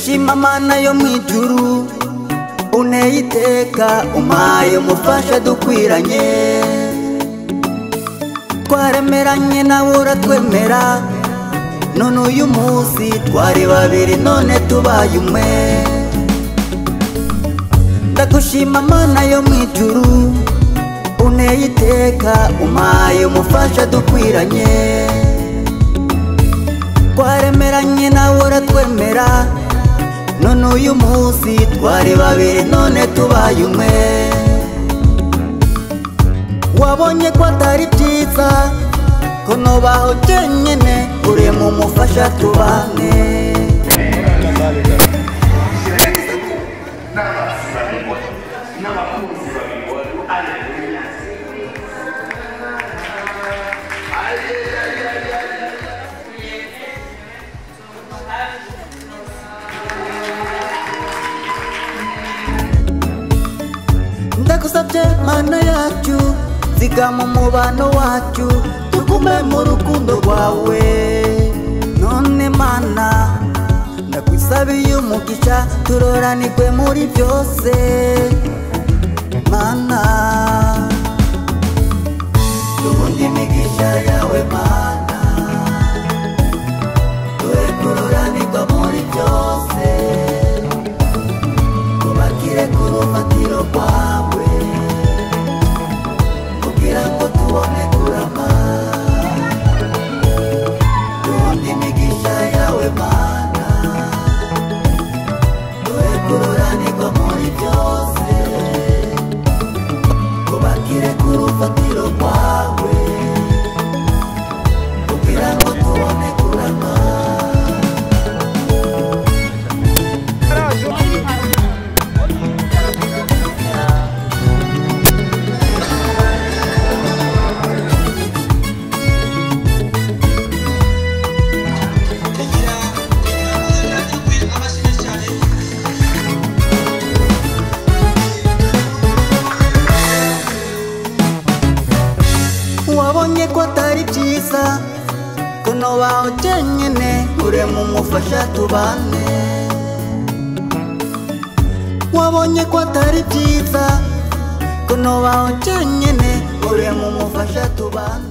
Shima mana yo mu ijuru uneye iteka umpaye umufasha dukwiranye twaremeranye nawe uratwemera none uyu munsi twari babiri none tubaye umwe ndagushima mana yo mu ijuru uneye iteka umpaye umufasha dukwiranye twaremeranye nawe uratwemera none uyu munsi twari babiri none tubaye umwe wabonye ko atari byiza ko nubaho jyenyine uri mu mufasha tubane ndagusabye mana yacu zigama umubano wacu tugume mu rukundo rwawe none mana ndagwisabiye umugisha turoranirwe muri byose mana duhunde imigisha yawe mana dore turoranirwa muri byose tubakire ku rufatiro rwawe kugira ngo tubone kurama duhunde imigisha yawe mana dore kuroranirwa muri byose tubakire ku rufatiro rwawe kugira ngo tubone kurama wabonye ko atari byiza kuno baho jyenyine urema umufasha tubane wabonye ko atari byiza kuno baho jyenyine urema umufasha tubane